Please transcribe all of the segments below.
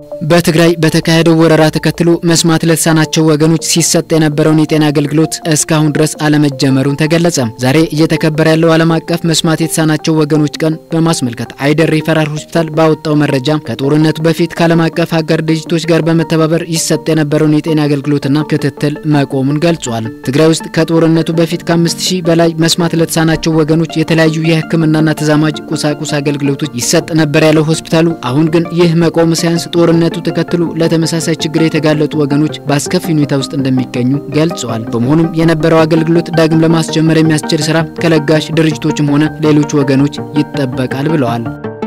በትግራይ በተካሄደው ወረራ ተከትሎ መስማት ለተሳናቸው ወገኖች ሲሰጥ የነበረውን የጤና አገልግሎት እስካሁን ድረስ አለመጀመሩን ተገለጸ። ዛሬ እየተከበረ ያለው ዓለም አቀፍ መስማት የተሳናቸው ወገኖች ቀን በማስመልከት አይደር ሪፈራል ሆስፒታል ባወጣው መረጃ ከጦርነቱ በፊት ከዓለም አቀፍ አጋር ድርጅቶች ጋር በመተባበር ይሰጥ የነበረውን የጤና አገልግሎትና ክትትል መቆሙን ገልጿል። ትግራይ ውስጥ ከጦርነቱ በፊት ከአምስት ሺህ በላይ መስማት ለተሳናቸው ወገኖች የተለያዩ የሕክምናና ተዛማጅ ቁሳቁስ አገልግሎቶች ይሰጥ ነበር ያለው ሆስፒታሉ አሁን ግን ይህ መቆም ሳያንስ ጦርነቱ ተከትሎ ለተመሳሳይ ችግር የተጋለጡ ወገኖች በአስከፊ ሁኔታ ውስጥ እንደሚገኙ ገልጸዋል። በመሆኑም የነበረው አገልግሎት ዳግም ለማስጀመር የሚያስችል ስራ ከለጋሽ ድርጅቶችም ሆነ ሌሎች ወገኖች ይጠበቃል ብለዋል።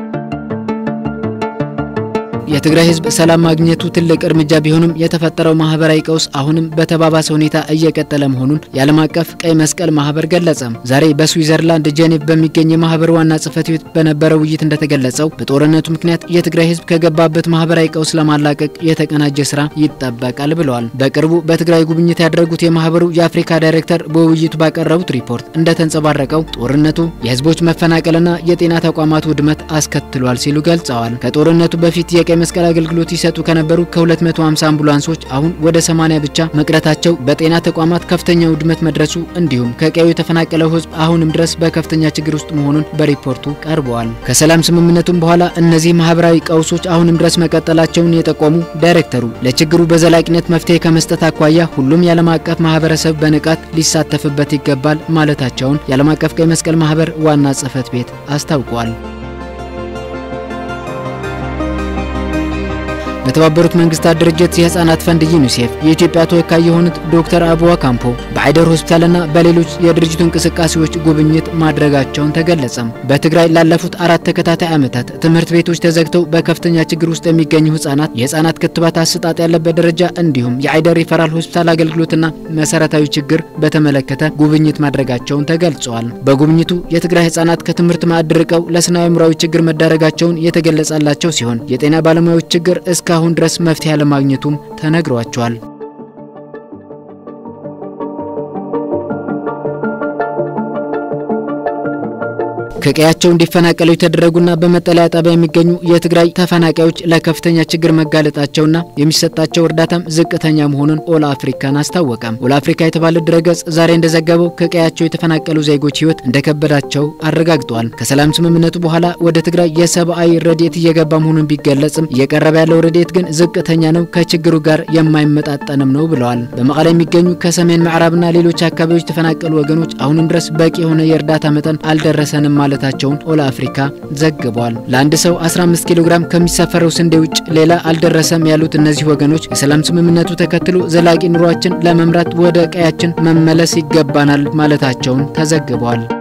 የትግራይ ህዝብ ሰላም ማግኘቱ ትልቅ እርምጃ ቢሆንም የተፈጠረው ማህበራዊ ቀውስ አሁንም በተባባሰ ሁኔታ እየቀጠለ መሆኑን የዓለም አቀፍ ቀይ መስቀል ማህበር ገለጸ። ዛሬ በስዊዘርላንድ ጄኔቭ በሚገኝ የማህበሩ ዋና ጽህፈት ቤት በነበረው ውይይት እንደተገለጸው በጦርነቱ ምክንያት የትግራይ ህዝብ ከገባበት ማህበራዊ ቀውስ ለማላቀቅ የተቀናጀ ስራ ይጠበቃል ብለዋል። በቅርቡ በትግራይ ጉብኝት ያደረጉት የማህበሩ የአፍሪካ ዳይሬክተር በውይይቱ ባቀረቡት ሪፖርት እንደተንጸባረቀው ጦርነቱ የህዝቦች መፈናቀልና የጤና ተቋማት ውድመት አስከትሏል ሲሉ ገልጸዋል። ከጦርነቱ በፊት የቀይ መስቀል አገልግሎት ይሰጡ ከነበሩ ከ250 አምቡላንሶች አሁን ወደ 80 ብቻ መቅረታቸው በጤና ተቋማት ከፍተኛ ውድመት መድረሱ እንዲሁም ከቀዩ የተፈናቀለው ህዝብ አሁንም ድረስ በከፍተኛ ችግር ውስጥ መሆኑን በሪፖርቱ ቀርበዋል። ከሰላም ስምምነቱም በኋላ እነዚህ ማህበራዊ ቀውሶች አሁንም ድረስ መቀጠላቸውን የጠቆሙ ዳይሬክተሩ ለችግሩ በዘላቂነት መፍትሄ ከመስጠት አኳያ ሁሉም የዓለም አቀፍ ማህበረሰብ በንቃት ሊሳተፍበት ይገባል ማለታቸውን የዓለም አቀፍ ቀይ መስቀል ማህበር ዋና ጽህፈት ቤት አስታውቋል። በተባበሩት መንግስታት ድርጅት የህፃናት ፈንድ ዩኒሴፍ የኢትዮጵያ ተወካይ የሆኑት ዶክተር አቡዋ ካምፖ በአይደር ሆስፒታልና በሌሎች የድርጅቱ እንቅስቃሴዎች ጉብኝት ማድረጋቸውን ተገለጸም። በትግራይ ላለፉት አራት ተከታታይ ዓመታት ትምህርት ቤቶች ተዘግተው በከፍተኛ ችግር ውስጥ የሚገኙ ህጻናት የህጻናት ክትባት አሰጣጥ ያለበት ደረጃ እንዲሁም የአይደር ሪፈራል ሆስፒታል አገልግሎትና መሰረታዊ ችግር በተመለከተ ጉብኝት ማድረጋቸውን ተገልጸዋል። በጉብኝቱ የትግራይ ህጻናት ከትምህርት ማዕድ ርቀው ለስነ አእምሯዊ ችግር መዳረጋቸውን የተገለጸላቸው ሲሆን የጤና ባለሙያዎች ችግር እስከ አሁን ድረስ መፍትሄ አለማግኘቱም ተነግሯቸዋል። ከቀያቸው እንዲፈናቀሉ የተደረጉና በመጠለያ ጣቢያ የሚገኙ የትግራይ ተፈናቃዮች ለከፍተኛ ችግር መጋለጣቸውና የሚሰጣቸው እርዳታም ዝቅተኛ መሆኑን ኦል አፍሪካን አስታወቀም። ኦል አፍሪካ የተባለ ድረገጽ ዛሬ እንደዘገበው ከቀያቸው የተፈናቀሉ ዜጎች ህይወት እንደከበዳቸው አረጋግጧል። ከሰላም ስምምነቱ በኋላ ወደ ትግራይ የሰብአዊ ረድኤት እየገባ መሆኑን ቢገለጽም እየቀረበ ያለው ረድኤት ግን ዝቅተኛ ነው፣ ከችግሩ ጋር የማይመጣጠንም ነው ብለዋል። በመቀለ የሚገኙ ከሰሜን ምዕራብና ሌሎች አካባቢዎች የተፈናቀሉ ወገኖች አሁንም ድረስ በቂ የሆነ የእርዳታ መጠን አልደረሰንም ማለታቸውን ኦል አፍሪካ ዘግቧል። ለአንድ ሰው 15 ኪሎ ግራም ከሚሰፈረው ስንዴ ውጭ ሌላ አልደረሰም ያሉት እነዚህ ወገኖች የሰላም ስምምነቱ ተከትሎ ዘላቂ ኑሯችን ለመምራት ወደ ቀያችን መመለስ ይገባናል ማለታቸውን ተዘግቧል።